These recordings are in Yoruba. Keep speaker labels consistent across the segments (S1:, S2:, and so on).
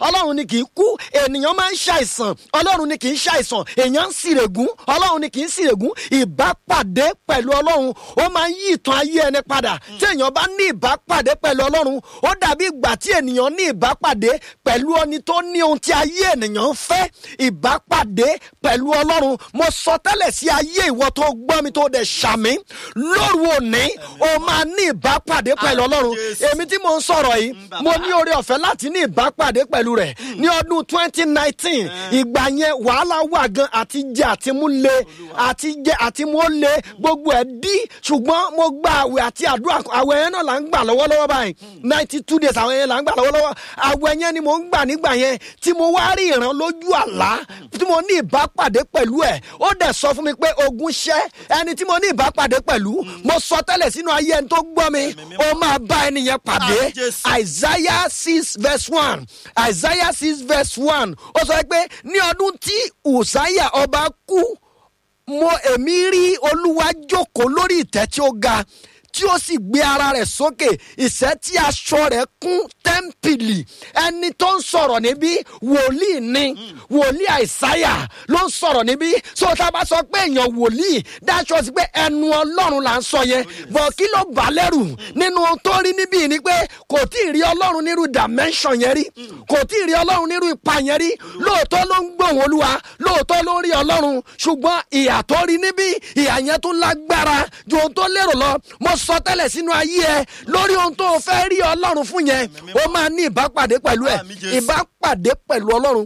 S1: ọlọ́run ni kì í kú ènìyàn máa ń ṣàìsàn ọlọ́run ni kì í ṣàìsàn èèyàn ń sìrègùn ọlọ́run ni kì í sìrègùn ìbápàdé pẹ̀lú ọlọ́run ó máa ń yí ìtàn ayé ẹni padà tí èèyàn bá ní ìbápàdé pẹ̀lú ọlọ́run ó dàbí ìgbà tí ènìyàn ní ìbápàdé pẹ̀lú ẹni tó ní ohun tí ayé ènìyàn ń fẹ́ ìbápàdé pẹ̀lú ọlọ́run mo sọ tẹ́lẹ̀ sí ayé ìwọ tó gbọ́ mi tó dẹ̀ ṣàmì lóru òní o máa ní ìbápàdé pẹ̀lú ọlọ́run èmi tí mo ń sọ̀rọ̀ yìí mo ní oore ọ̀fẹ́ láti ní ìbápàdé pẹ̀lú rẹ̀ ní ọdún twenty nineteen ìgbà yẹn wàhálà wà gan àti jẹ àti mú le àti jẹ àti mú le gbogbo ẹ̀ dí ṣùgbọ́n mo gba àwẹ̀ àti àdúrà àwẹ̀ yẹn náà là ń gbà lọ́wọ́lọ́wọ́ báyìí ninety two days àwọn yẹn là ń gbà lọ́wọ́lọ́wọ́ àwẹ̀ yẹn ni mo ń gbà nígbà yẹn tí mo wá rí ìran lójú àlá tí mo ní ìbápàdé pẹ̀lú ẹ̀ ó dẹ̀ sọ fún mi pé ogun ṣẹ́ ẹni tí mo ní ìbápàdé pẹ̀lú mo sọ tẹ́lẹ̀ sínú ayé ẹni tó gbọ́ mi ó máa bá ẹni yẹn pàdé
S2: Ah, Jésù.
S1: isaiah six verse one isaiah six verse one ó sọ pé ní ọdún tí uzziah ọba kú mo èmi rí olúwa jókòó lórí ìtẹ́ tí ó ga tí ó sì gbé ara rẹ̀ sókè ìṣẹ́ tí aṣọ rẹ̀ kún tẹ́ḿpìlì ẹni tó ń sọ̀rọ̀ níbí wòlíì ni wòlíì àìsáyà ló ń sọ̀rọ̀ níbí so tá a bá sọ pé èèyàn wòlíì dáṣọ sí pé ẹnu ọlọ́run là ń sọ yẹn bọ̀ kí ló bà á lẹ́rù nínú ohun tó rí níbí ni pé kò tí ì rí ọlọ́run nírú dimension yẹn rí kò tí ì rí ọlọ́run nírú ipa yẹn rí lóòótọ́ ló ń gbóhùn olúwa lóòótọ́ ló ń rí ọlọ́run ṣùgbọ́n ìyà tó rí níbí ìyà yẹn tún lágbára ju ohun tó lérò lọ mo sọ tẹ́lẹ̀ sínú ayé ẹ lórí ohun tó o fẹ́ rí ọlọ́run fún yẹn o máa ní ìbápàdé pẹ̀lú ẹ
S2: Àmín Jésù.
S1: ìbápàdé pẹ̀lú ọlọ́run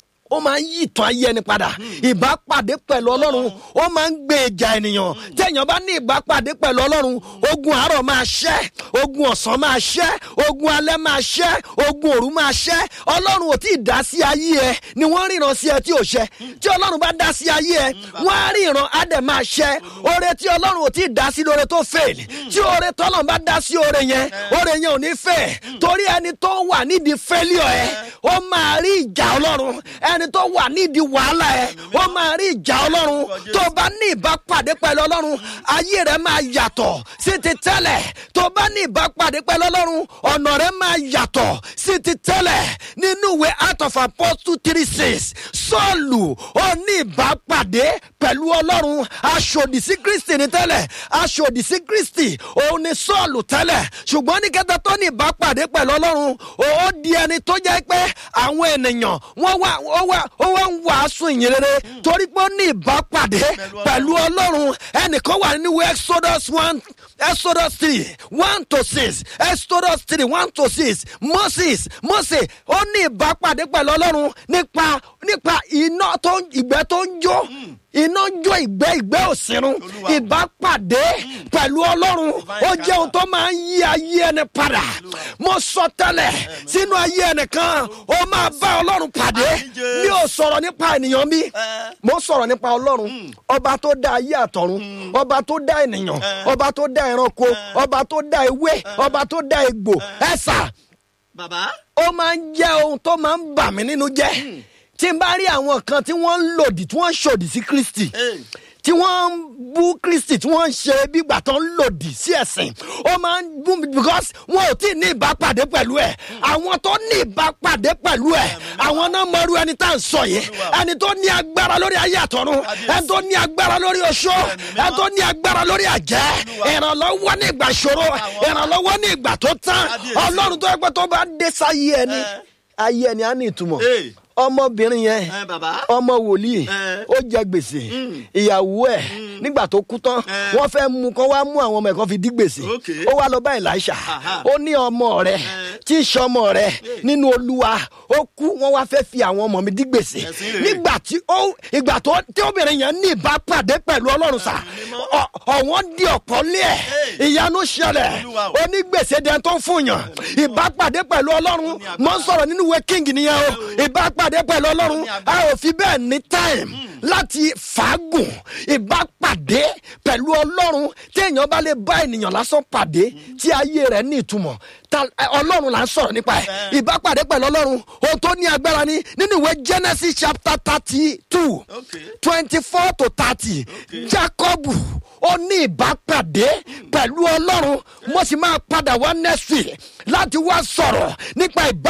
S1: ó máa ń yí ìtàn ayé ẹni padà ìbápàdé pẹ̀lú ọlọ́run ó máa ń gbé ìjà ènìyàn téèyàn bá ní ìbápàdé pẹ̀lú ọlọ́run ogun àárọ̀ máa ṣẹ́ ogun ọ̀sán máa ṣẹ́ ogun alẹ́ máa ṣẹ́ ogun òru máa ṣẹ́ ọlọ́run ò tí ì dá sí ayé ẹ ni wọ́n ríran sí ẹ tí ò ṣẹ́ tí ọlọ́run bá dá sí ayé ẹ wọ́n á ríran á dẹ̀ máa ṣẹ́ oore tí ọlọ́run ò tí ì dá sí lóore tó fail tí oore tọ́lọ́run bá dá sí oore yẹn oore yẹn ò ní fẹ́ torí ẹni tó wà nídìí failure ẹ ó máa rí ìjà ọlọ́run ẹni tó wà nídìí wàhálà ẹ ó máa rí ìjà ọlọ́run tó bá ní ìbápàdé pẹ̀lú ọlọ́run ayé rẹ máa yàtọ̀ sí ti tẹ́lẹ̀ tó bá ní ìbápàdé pẹ̀lú ọlọ́run ọ̀nà rẹ máa yàtọ̀ sí ti tẹ́lẹ̀ nínú ìwé Acts of Apostles three six sọ́ọ̀lù ó ní ìbápàdé pẹ̀lú ọlọ́run aṣòdì sí Kristi ní tẹ́lẹ̀ aṣòdì sí Kristi òun ni sọ́ọ̀lù tẹ́lẹ̀ ṣùgbọ́n ní kẹta tó ní ìbápàdé pẹ̀lú ọlọ́run ó di ẹni tó jẹ́ pé àwọn ènìyàn wọ́n wá ó wá ó wá ń wàásù ìyìn rere torí pé ó ní ìbápàdé pẹ̀lú ọlọ́run ẹnìkan wà nínú ìwé Exodus one Exodus three one to six Exodus three one to six Moses Mose ó ní ìbápàdé pẹ̀lú ọlọ́run nípa nípa iná tó ń ìgbẹ́ tó ń jó iná ń jó ìgbẹ́ ìgbẹ́ òsínú
S2: Olúwa.
S1: ìbápàdé pẹ̀lú ọlọ́run ó jẹ́ ohun tó máa ń yí ayé ẹni padà mo sọ tẹ́lẹ̀ sínú ayé ẹnìkan ó máa bá ọlọ́run pàdé
S2: Àmín Jésù.
S1: mi ò sọ̀rọ̀ nípa ènìyàn mi
S2: Eh.
S1: mo sọ̀rọ̀ nípa ọlọ́run ọba tó dá ayé àtọ̀run ọba tó dá ènìyàn ọba tó dá ẹranko ọba tó dá ewé ọba tó dá egbò ẹ̀sà
S2: bàbá
S1: ó máa ń jẹ́ ohun tó máa ń bà mí nínú jẹ́ tí n bá rí àwọn kan tí wọ́n ń lòdì tí wọ́n ń ṣòdì sí Kristi
S2: Hey.
S1: tí wọ́n ń bú Kristi tí wọ́n ń ṣe bígbà tó ń lòdì sí ẹ̀sìn ó máa ń bú mi because wọn ò tí ì ní ìbápàdé pẹ̀lú ẹ̀ àwọn tó ní ìbápàdé pẹ̀lú ẹ̀ àwọn náà mọ̀rú ẹni tá à ń sọ yìí ẹni tó ní agbára lórí ayé àtọ̀run ẹni tó ní agbára lórí oṣó ẹni tó ní agbára lórí àjẹ́ ìrànlọ́wọ́ ní ìgbà ìṣòro ìrànlọ́wọ́ ní ìgbà tó tán ọlọ́run tó yẹ pé tó bá dé sáyé ẹni ayé ẹni á ní ìtumọ̀
S2: Hey.
S1: ọmọbìnrin yẹn
S2: ẹ bàbá
S1: ọmọ wòlíì
S2: Eh.
S1: ó jẹ gbèsè ìyàwó ẹ nígbà tó kú tán
S2: Eh.
S1: wọ́n fẹ́ mú kán wá mú àwọn ọmọ ẹ̀ kan fi dí gbèsè
S2: Okay.
S1: ó wá lọ bá Èlíṣà
S2: Aha.
S1: ó ní ọmọ rẹ tí ń ṣọmọ rẹ nínú Olúwa ó kú wọ́n wá fẹ́ fi àwọn ọmọ mi dí gbèsè
S2: Ẹ̀sìn rèé.
S1: nígbà tí ó ìgbà tó tí obìnrin yẹn ní ìbápàdé pẹ̀lú Ọlọ́run sà ọ- ọ̀wọ́n di ọ̀pọ̀ lé ẹ̀
S2: Hey.
S1: ìyanu ṣẹlẹ̀
S2: Olúwa o.
S1: onígbèsè dẹ̀ tó ń fún yàn ìbápàdé pẹ̀lú Ọlọ́run mọ̀ ń sọ̀rọ̀ nínú ìwé king nìyẹn o ìbápàdé pẹ̀lú Ọlọ́run a ò fi bẹ́ẹ̀ ní time láti fàágùn ìbápàdé pẹ̀lú Ọlọ́run tí èèyàn bá lè bá ènìyàn lásán pàdé tí ayé rẹ̀ ní ìtumọ̀ ta- ẹ, Ọlọ́run là ń sọ̀rọ̀ nípa ẹ̀ ìbápàdé pẹ̀lú Ọlọ́run ohun tó ní agbára ni nínú ìwé Genesis chapter thirty two
S2: Okay.
S1: twenty four to thirty Jacob ó ní ìbápàdé pẹ̀lú Ọlọ́run mo sì máa padà wá next week láti wá sọ̀rọ̀ nípa ìbá.